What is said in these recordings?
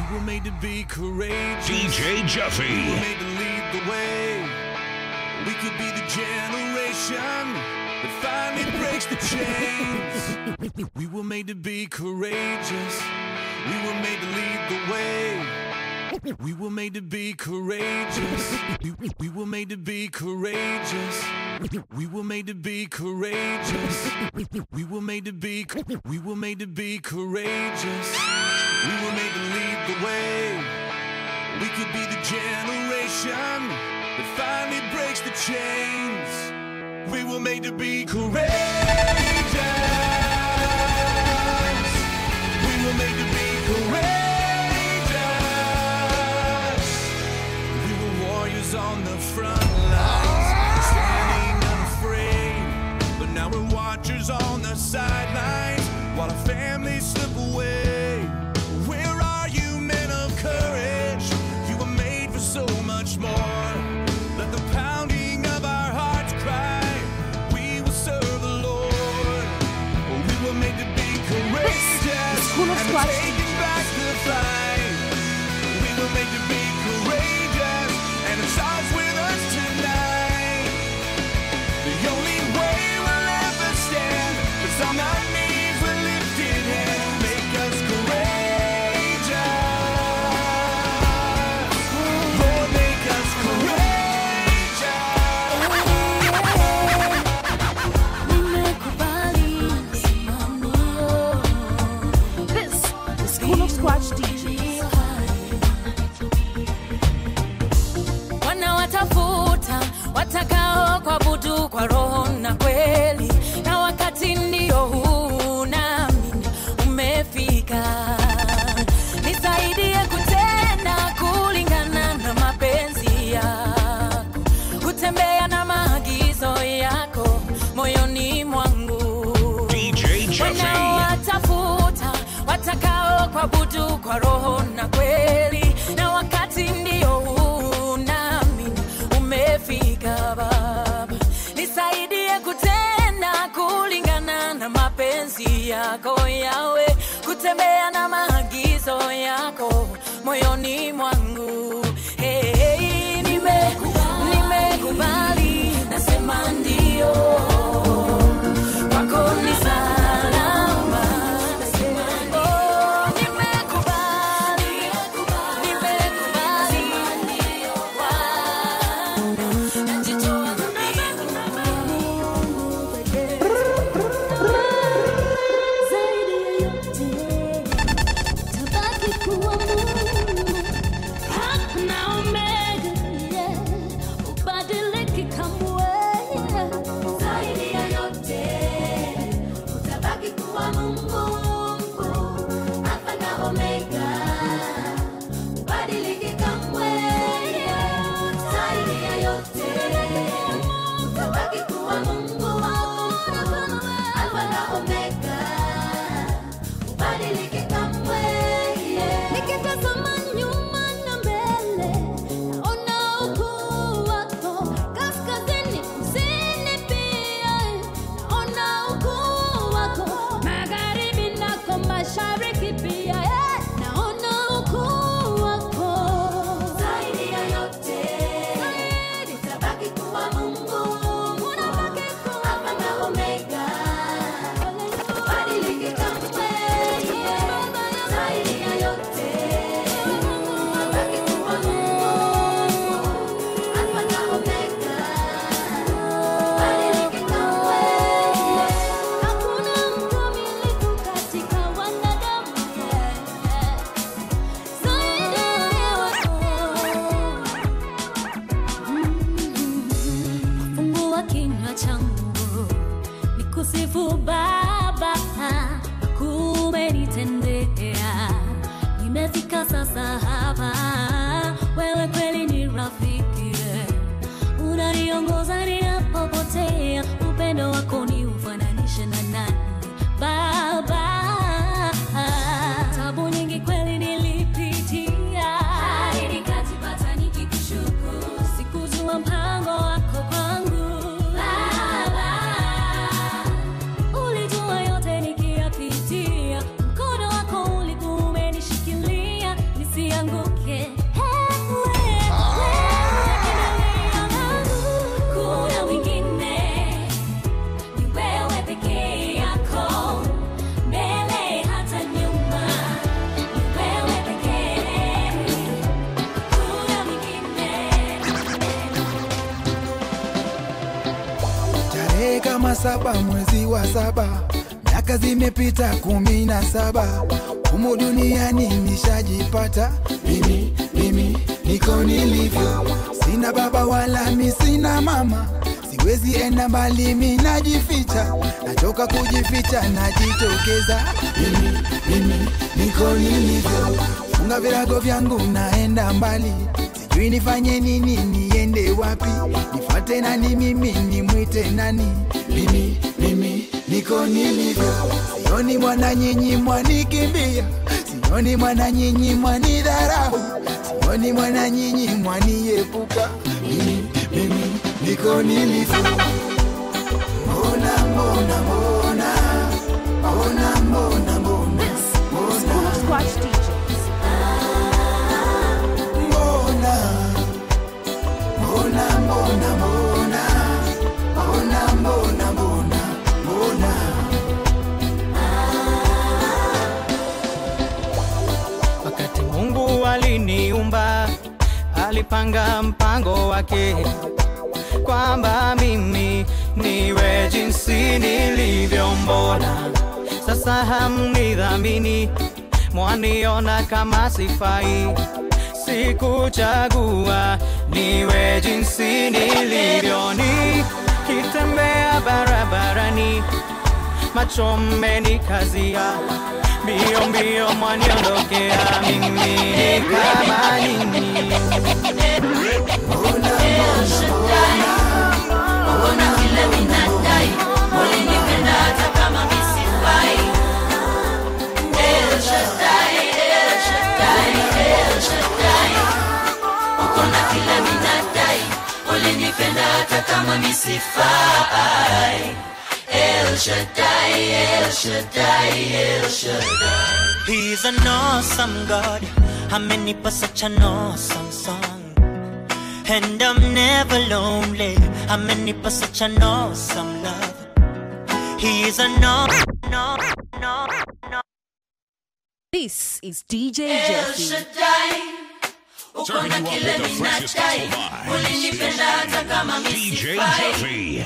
We were made to be courageous. DJ We were Jeffy. made to lead the way. We could be the generation that finally breaks the chains. We were made to be courageous. We were made to lead the way. We were made to be courageous. We, we were made to be courageous. We were made to be courageous. We were made to be we were made to be courageous. We were made to lead the way. We could be the generation that finally breaks the chains. We were made to be courageous. We were made to be courageous. We were warriors on the front lines, standing unafraid. But now we're watchers on the sidelines while our families slip away. Where are you, men of courage? You were made for so much more. Let the pounding of our hearts cry. We will serve the Lord. We were made to be courageous School of and Squash taking back the fight. We were made to be courageous, and it starts with us tonight. The only way we'll ever stand is on our knees with lifted hands. Make us courageous. Lord, make us This is School of Squash DJ. wanawatafuta watakao kuabudu kwa roho na kweli, na wakati ndio huu nami umefika. Nisaidie kutenda kulingana na mapenzi yako, kutembea na maagizo yako moyoni mwangu DJ Jeffy. wanaowatafuta watakao kuabudu kwa roho na kweli, na wakati ndio huu nami umefika. Baba, nisaidie kutenda kulingana na mapenzi yako yawe, kutembea na maagizo yako moyoni mwangu. Hey, hey, nimekubali, nimekubali, nasema ndio kwako ni salama. Oh, nimekubali, nimekubali. Najitoa Zaidi ya yote, tabaki kuwa Mungu, Alfa na Omega, yeah, hubadiliki kamwe. Zaidi ya yote, utabaki kuwa Mungu, Alfa na Omega, hubadiliki kamwe. Zaidi ya yote, utabaki kuwa Mungu, Alfa na Omega, ubadilike kamwe. Nikitazama nyuma na mbele, naona ukuu wako. Kaskazini, kusini pia, naona ukuu wako. Magharibi nako mashariki pia, eh, naona ukuu wako. Zaidi ya yote, utabaki kuwa Mungu. Unabaki kuwa Alfa na Omega. Badilike kamwe, yeah. Zaidi ya yote, utabaki kuwa Mungu. Alfa na Omega. Badilike kamwe, yeah. Hakuna mkamilifu katika wanadamu, yeah. Zaidi ya Fungua kinywa changu nikusifu Baba, kumenitendea. Nimefika sasa hapa, wewe kweli ni rafiki, unaniongoza ninapopotea. Upendo wako ni ufananishe na nani Baba? Tabu nyingi kweli nilipitia, hadi nikajipata nikikushukuru. Sikujua mpango wako kwangu Baba, ulijua yote nikiyapitia, mkono wako ulikuwa umenishikilia nisi saba mwezi wa saba miaka zimepita kumi na saba humu duniani nishajipata mimi mimi niko nilivyo sina baba wala mi sina mama siwezi enda mbali mi najificha nachoka kujificha najitokeza mimi mimi niko nilivyo funga virago vyangu naenda mbali sijui nifanye nini niende wapi nifate nani mimi nimwite nani mimi mimi niko nilivyo sioni mwana nyinyi mwanikimbia sioni mwana nyinyi mwanidharau sioni mwana nyinyi mwaniepuka mimi mimi niko nilivyo mbona mbona mbona mbona mbona mbona School of Squatch DJs. mbona mbona mbona mbona mbona mbona mbona mbona Wakati Mungu aliniumba, alipanga mpango wake kwamba mimi niwe jinsi nilivyo. Mbona sasa hamnidhamini, mwaniona kama sifai? Sikuchagua niwe jinsi nilivyo, nikitembea barabarani macho mmenikazia mbio mbio mwaniondokea mimi ni kama nini He's an awesome God. Amenipa such an awesome song. And I'm never lonely. Amenipa such an awesome love. He's an awesome, no, no, no. This is DJ Jeffy. Serving you up with the freshest gospel vibes. DJ Jeffy.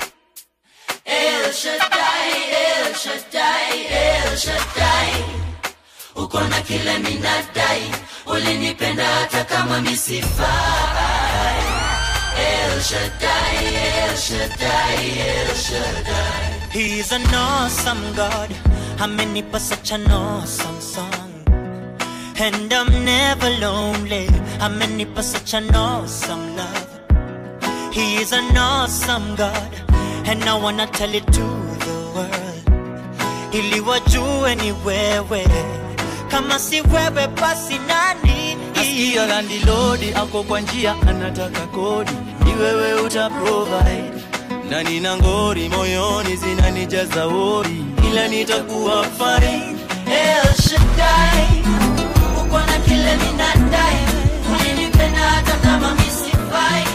He's an awesome God. Amenipa such an awesome song. And I'm never lonely. Amenipa such an awesome love. He's an awesome God. And I wanna tell it to the world. Ili wajue ni wewe. Kama si wewe basi nani? Nasikia landilodi ako kwa njia anataka kodi, ni wewe uta provide. Na nina ngori moyoni zinanijaza wori, ila nitakuwa fine. El Shaddai, uko na kile minadai, ulinipenda hata kama misifai.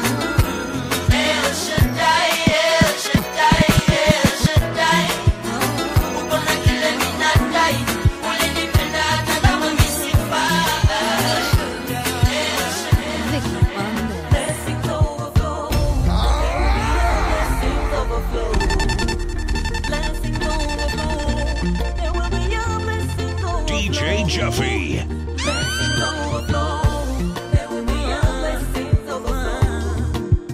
El Shaddai, El Shaddai, El Shaddai, uko na kile minadai, ulinipenda hata kama misifai. Vicky Banda. Blessings overflow. Blessings overflow. Blessings overflow. There will be a blessing overflow. DJ Jeffy. Blessings overflow. There will be a blessing overflow.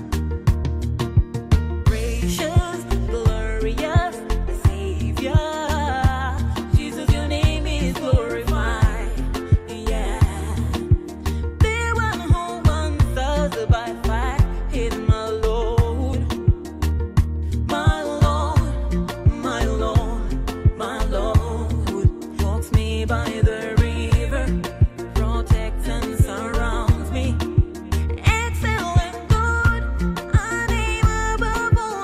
Gracious, glorious Savior. Jesus, your name is glorified. Yeah. The one who answers by fire is my Lord. My Lord, my Lord, my Lord. Walks me by the river, protects and surrounds me. Excellent God, a name above all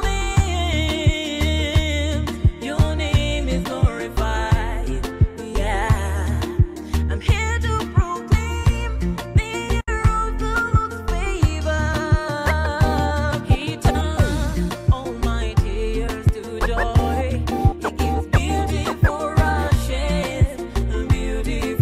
names. Your name is glorified, yeah. I'm here to proclaim the year of the Lord's favor. He turns all my tears to joy. He gives beauty for ashes, beauty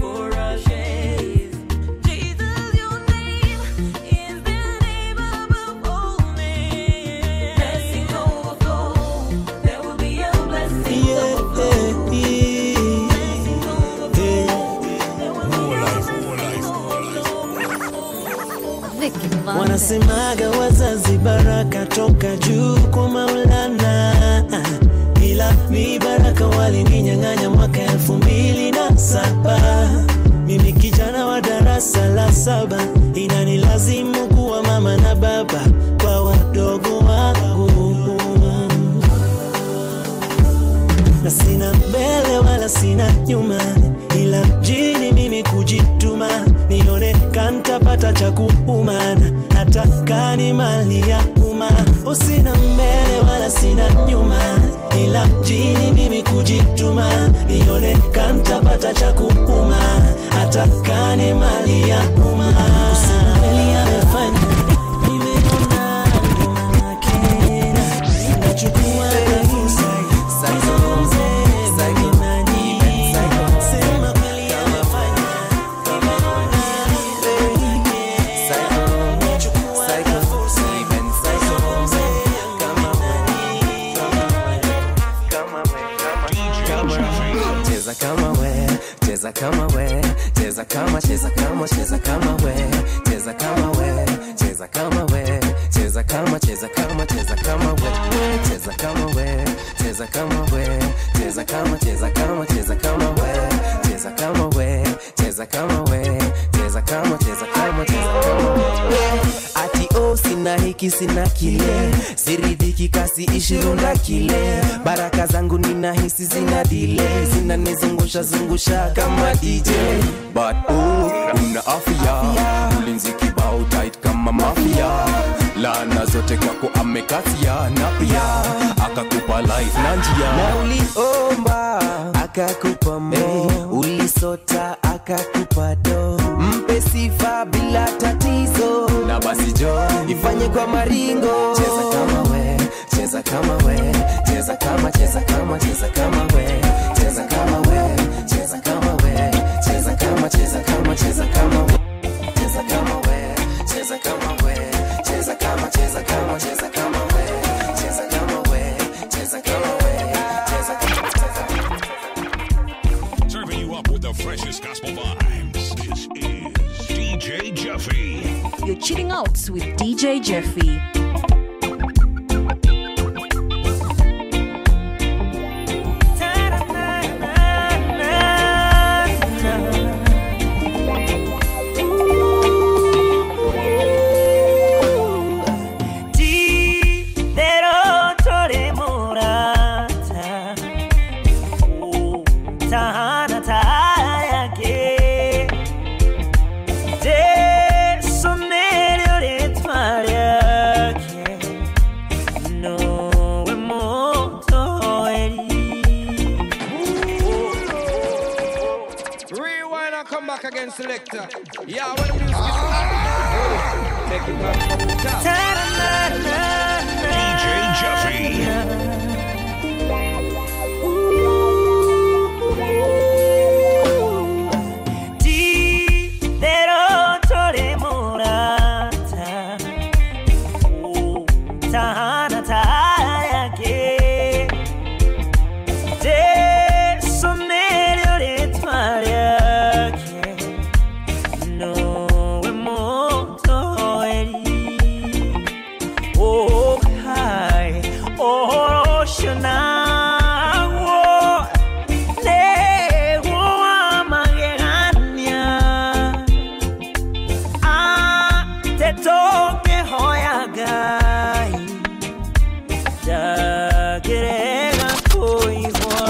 Wasemaga wazazi baraka toka juu kwa Maulana, ila mi baraka walininyang'anya mwaka elfu mbili na saba. Mimi kijana wa darasa la saba, inanilazimu kuwa mama na baba kwa wadogo wangu na sina mbele wala sina nyuma, ila mjini mimi kujituma, nione kantapata cha kuumana, hata kani mali ya umma. Usina mbele wala sina nyuma, ila mjini mimi kujituma, nione kantapata cha kuuma, hata kani mali ya umma. Usina mbele amefanya nimeona ndo manake nachukua fursa cheza kama we cheza kama we cheza kama cheza kama cheza kama we cheza kama we cheza kama we cheza kama cheza kama cheza kama we cheza kama we cheza kama we cheza kama cheza kama cheza kama we cheza kama we cheza kama we cheza kama cheza kama cheza kama we ati o sina hiki sina kile siridhiki kasi ishirunda kile baraka zangu nina hisi zina dile zinanizungusha zungusha kama dj but oh, una afya ulinzi kibao tight kama mafia lana zote kwako amekasia na pia akakupa life na njia na uliomba akakupa mo ulisota akakupa do mpe sifa bila tatizo na basi jo ifanye kwa maringo cheza kama we cheza kama we cheza kama cheza kama cheza kama we cheza kama we cheza kama we cheza kama cheza kama cheza kama we cheza kama we cheza kama we cheza kama cheza kama cheza kama we cheza kama we cheza kama we cheza kama Serving you up with the freshest gospel vibes. This is DJ Jeffy. You're chilling out with DJ Jeffy. Rewind and come back again, selector. Yeah, when the music is hot, take it back from the top. DJ Jeffy. Oh, hi. Oh, Shana. Oh, Lego Amagegania. Ah, te toque hoyagai. Da gerega koigwa.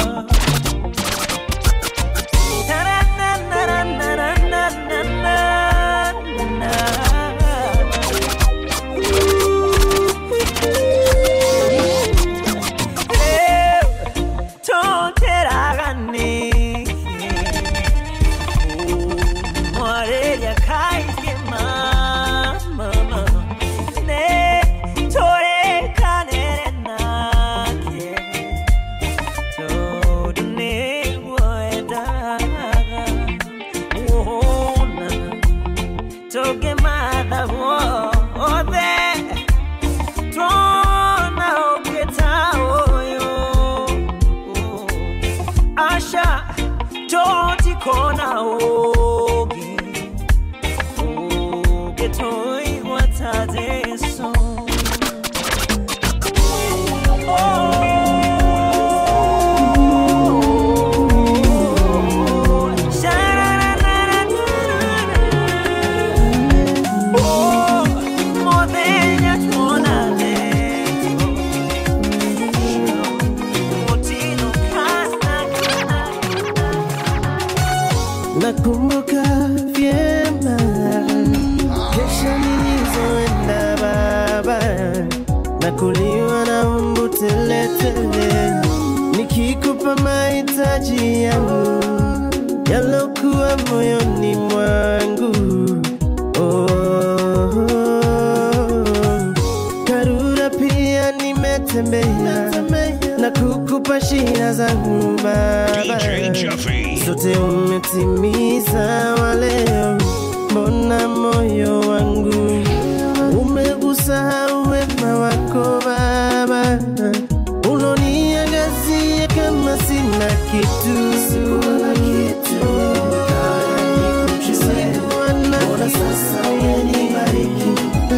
Toge mada wote Tona ogeta oyo Asha Toti kona oge Oge toi watade nakumbuka vyema kesha nilizoenda baba nakuliwa na mbu teletele nikikupa mahitaji yangu yalokuwa moyoni mwangu oh, karura pia nimetembea na kukupa shida zangu baba zote umetimiza waleo mbona moyo wangu umeusahau wema wako baba unoniangazia kama sina kitu Sikuwa na Mbona sasa umenibariki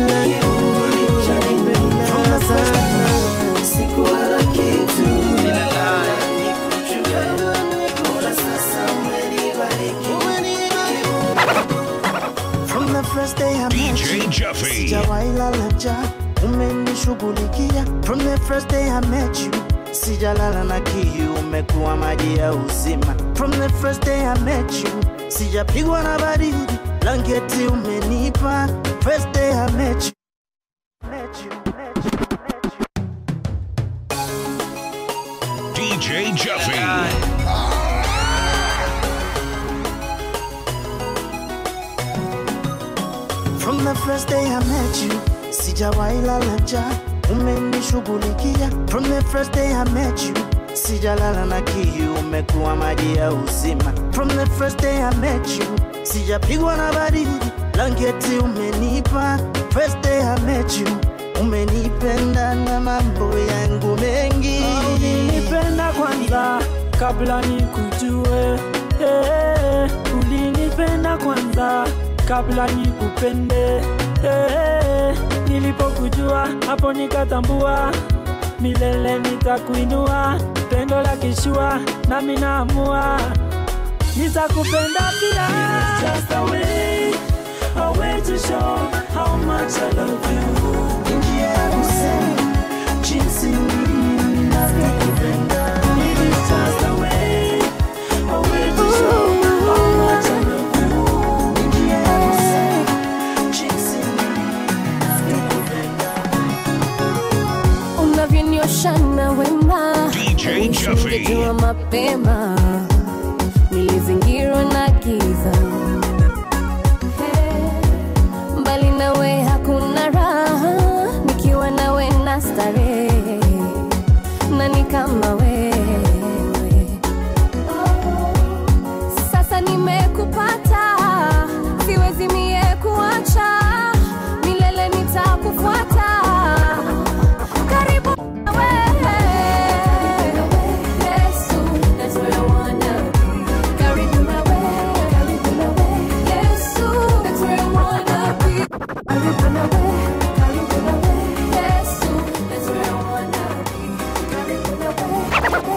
Unanipenda sana Sikuwa na kitu Mbona sasa umenibariki From the first day I met DJ you, Jeffy. sijawahi lala njaa, umenishughulikia. From the first day I met you, sijalala na kiu, umekuwa maji ya uzima. From the first day I met you, sijapigwa na baridi, blanketi umenipa. First day I met you, met you, met you. DJ Jeffy. From the first day I met you, sijawahi lala njaa, umenishughulikia. From the first day I met you, sijalala na kiu, umekuwa maji ya uzima. From the first day I met you, sijapigwa na baridi, blanketi umenipa. First day I met you, umenipenda na mambo yangu mengi. ulinipenda kwanza kabla nikujue eh, ulinipenda kwanza kabla nikupende eh, nilipokujua hapo nikatambua milele nitakuinua pendo la kishua nami naamua nitakupenda pia Just a way, a way to show how much I love you. Njia ya kusema jinsi ninavyokupenda. It is just a way, a way to show how much I love you. Njia ya kusema jinsi ninavyokupenda. unavyonioshana wema DJ Jeffy. Ningejua mapema nilizingirwa na giza Hey, mbali nawe hakuna raha nikiwa nawe na starehe nani kama wewe sasa nimekupata siwezi mie kuacha milele nitakufuata karibu nawe. Yesu, that's where I wanna be. Karibu nawe, karibu nawe. Yesu, that's where I wanna be. Karibu nawe, karibu nawe. Yesu, that's where I wanna be. Karibu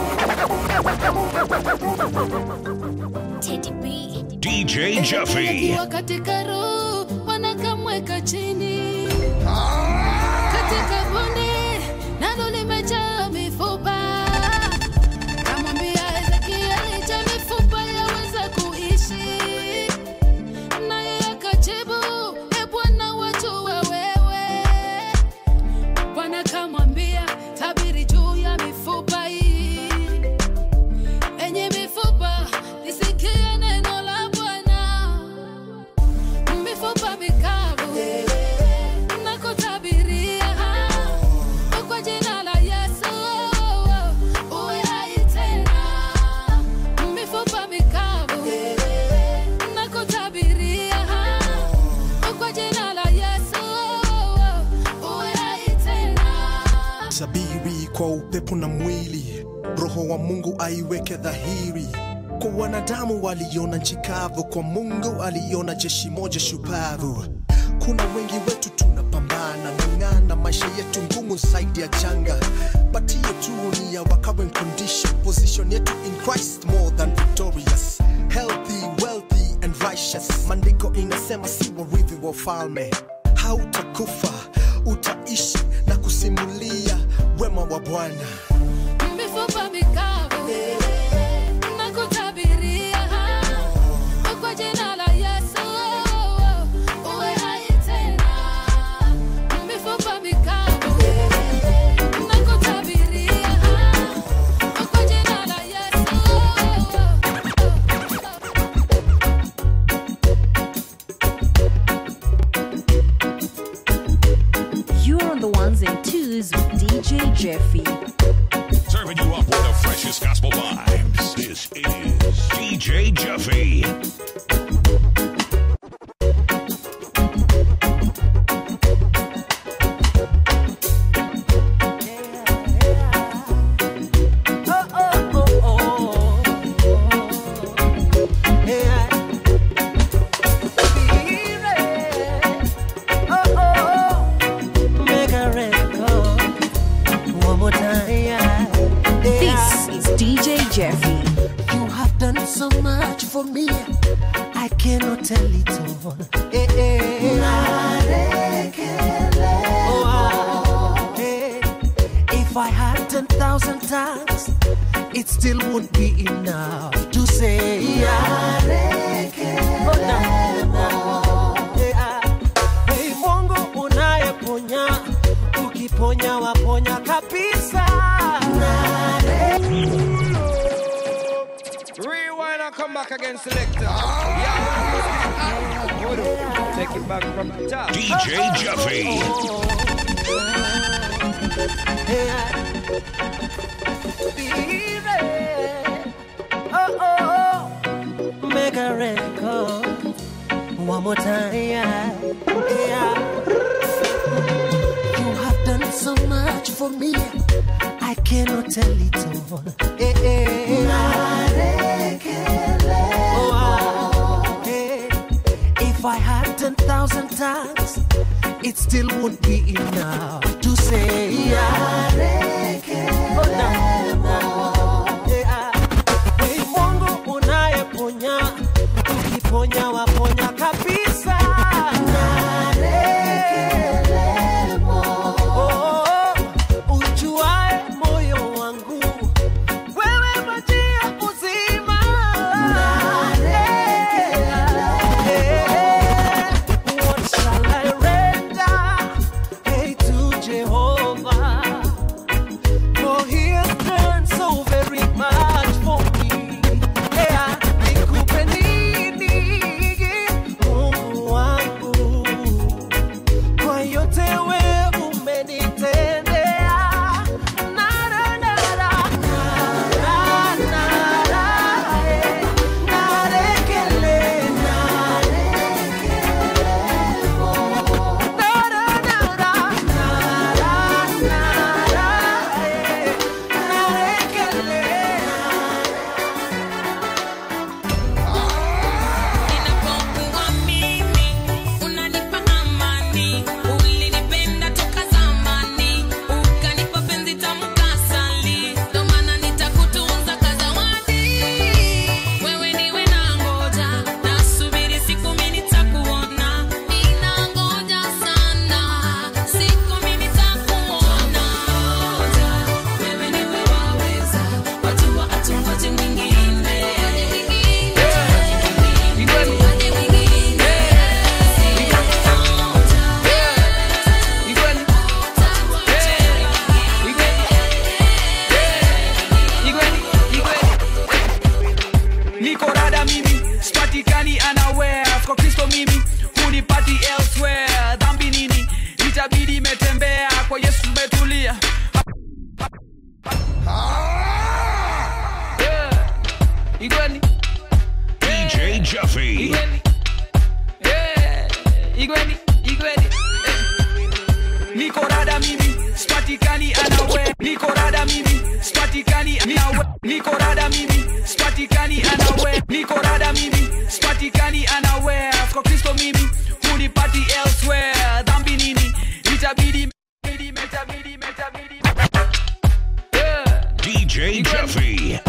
nawe. Teddy B. DJ Jeffy. Akiwa katika roho wanakamweka chini katika bonde nalo limejaa mifupa kamwambia Ezekieli cha mifupa yaweza kuishi naye akajibu e Bwana wajua wewe Bwana kamwambia tabiri juu ya mifupa hii enye mifupa lisikie neno la Bwana mifupa mikavu nakutabiria kwa jina la Yesu uwe hai tena mifupa mikavu nakutabiria kwa jina la Yesu uwe hai tena sabiri kwa upepo na mwili roho wa mungu aiweke dhahiri kwa wanadamu waliona nchi kavu kwa mungu aliona jeshi moja shupavu kuna wengi wetu tunapambana ng'ang'ana maisha yetu ngumu zaidi ya changa but hiyo tu ni ya our current condition position yetu in christ more than victorious healthy wealthy and righteous maandiko inasema si warithi wa ufalme hautakufa utaishi na kusimulia wema wa bwana mifupa mikavu nakutabiria Jeffy. This is DJ Jeffy. You have done so much for me. I cannot tell it all. Eh, eh. Oh, ah, eh. If I had 10,000 tongues, it still won't be enough to say. Oh, no, no. Eh, ah. Hey, Mungu unayeponya, ukiponya waponya kabisa. Rewind and come back again, selector. Yeah, hold on. Take it back from the top. DJ Jeffy. Oh, oh, make a record one more time. Yeah. You have done so much for me. I cannot tell it all. Eh, eh. Oh, ah, eh. If I had 10,000 tongues, it still won't be enough to say. Oh, no, no. Eh, ah. Hey, Mungu unayeponya, ukiponya waponya kabisa. Oh, ujuae moyo wangu, wewe maji ya uzima. Eh, what shall I render, hey, to Jehovah? For he has done so very much for me. Yeah, nikupe nini, Mungu wangu? Kwa yote we umenitendea. Na, na, na, na, na, na, na, eh. Narekele, Na, na, na, na, na, na, na, eh. Narekele. Ninapokuwa mimi, unanipa amani. Ulinipenda toka zamani, ukanipa penzi tamu kasali. Ndo maana nitakutunza kazawadi. Wewe niwe nangoja, nasubiri siku mimi nitakuona. Ninangoja sana, siku mimi nitakuona. Wewe niwe waweza, watu wa hatungoji mwingine. niko rada mimi sipatikani anawhere kwa kristo mimi hunipati elsewhere dhambi nini itabidi imetembea kwa yesu umetulia Yeah. igweni DJ Jeffy. igweni Yeah. igweni igweni Eh. niko rada mimi sipatikani anawe niko rada mimi sipatikani anawe niko rada mimi sipatikani anawe niko rada mimi sipatikani anawe kwa kristo mimi hunipati elsewhere dhambi nini itabidi itabidi itabidi itabidi Yeah. DJ Jeffy.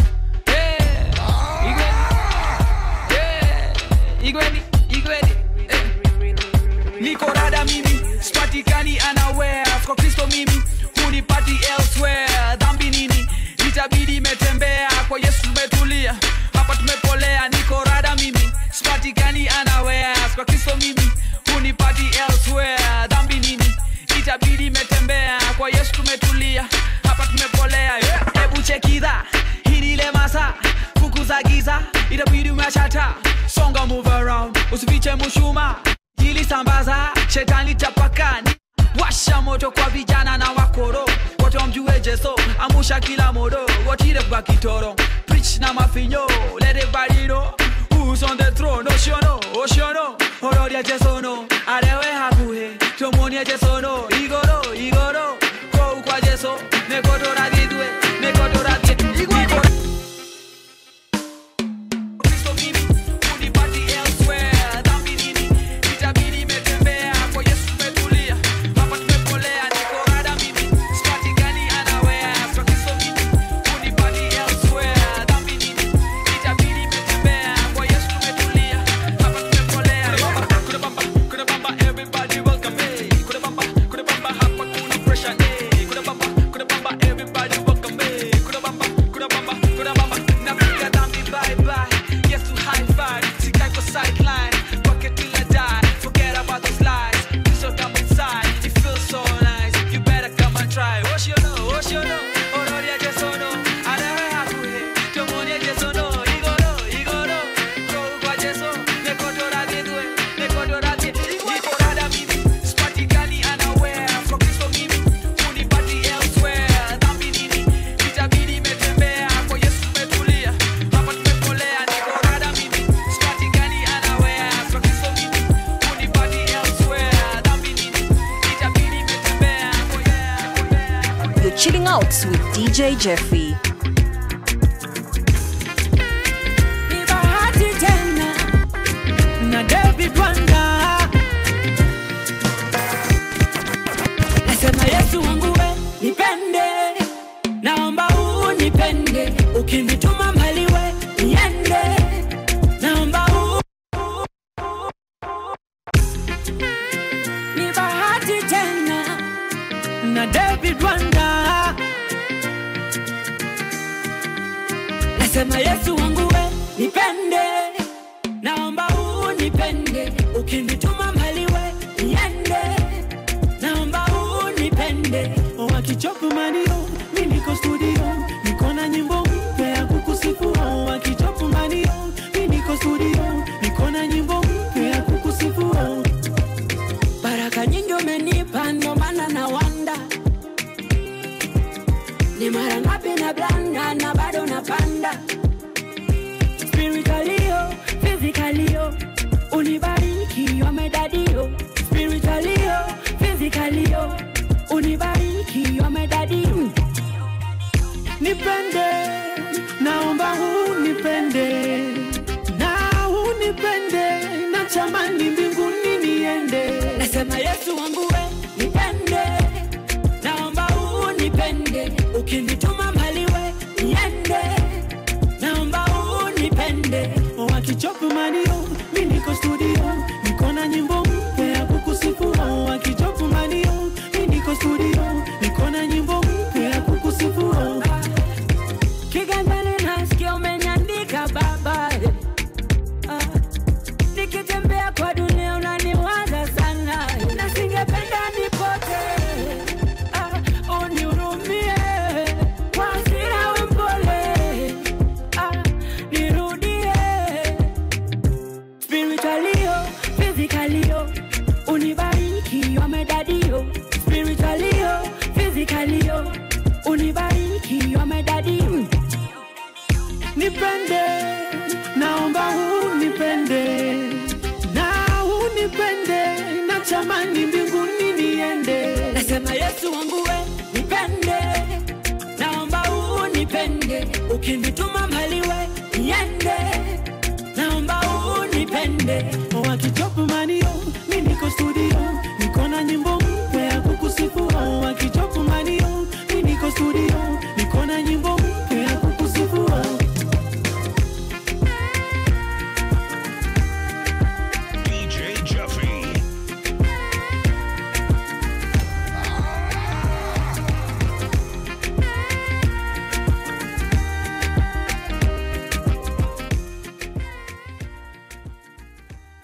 igweni igweni eh. niko rada mimi sipatikani anawhere kwa kristo mimi hunipati elsewhere dhambi nini itabidi imetembea kwa yesu tumetulia hapa tumepolea niko rada mimi sipatikani anawhere kwa kristo mimi hunipati elsewhere dhambi nini itabidi imetembea kwa yesu tumetulia hapa tumepolea hebu chekidha hinile masa fukuza giza itabidi umeshata songa move around usifiche mushuma jilisambaza shetani chapakani washa moto kwa vijana na wakoro wote wamjue jeso amusha kila modo wotire kwa kitoro preach na mafinyo let everybody know who's on noshono oshono ororia jesono arewe hakuhe tomonie jesono igoro igoro kou kwa jeso nekotoradhidwe nekotoradhie igoro Kristo mimi unipati elsewhere dhambi nini itabidi imetembea kwa Yesu umetulia hapa tumepolea niko rada mimi spati gani anawea kwa Kristo mimi unipati elsewhere dhambi nini itabidi imetembea kwa Yesu umetulia hapa tumepolea kuna bamba kuna bamba everybody welcome me kuna bamba kuna bamba hapa kuna pressure eh kuna bamba kuna bamba everybody welcome me kuna bamba kuna bamba kuna bamba napiga dhambi bye bye yes to high five sikai kwa sideline bucket till I die forget about those lies you so come inside it feels so nice you better come and try oh you know oh you know orori ya jesono anawe hakuhe tomoni ya jesono igoro igoro go kwa jeso nekotora dhidwe nekotora dhidwe niko rada mimi spati gani anawea kwa Kristo mimi unipati elsewhere dhambi nini itabidi imetembea kwa Yesu umetulia hapa tumepolea niko rada mimi spati gani anawea kwa Kristo mimi unipati elsewhere dhambi nini itabidi imetembea kwa You're chilling out with DJ Jeffrey. Ni bahati tena na David Wanda, nasema Yesu wangu we nipende, naomba unipende, ukinituma mbali we niende, naomba u ni bahati tena na David Wanda, nasema Yesu wangu we nipende, naomba unipende, ukinituma mbali we niende, naomba unipende. Wakichopu manio, mi niko studio, niko na nyimbo mpya ya kukusifu. Wakichopu manio, mi niko studio, niko na nyimbo mpya ya kukusifu. Baraka nyingi umenipa, ndo maana na wanda ni mara ngapi na blanda na bado napanda spiritualio physicalio unibariki wamedadio spiritualio physicalio unibariki wamedadio nipende naomba unipende na unipende na chamani mbinguni niende nasema yesu wangu we nipende naomba unipende ukinituma mbali we niende naomba unipende wakichopu manio mi niko studio niko na nyimbo mpya ya kukusifu wakichopu manio mi niko studio niko na nyimbo mpya ya kukusifu kiganjani nasikia umeniandika baba Ah, nikitembea kwa dunia unaniwaza sana na singependa nipote Ah, unihurumie kwa hasira we mpole Ah, nirudie spiritualio physicalio unibariki wamedadio spiritualio physicalio unibariki wamedadio nipende naomba unipende na unipende na chamani mbinguni niende nasema yesu wangu we nipende naomba unipende ukinituma mbali we niende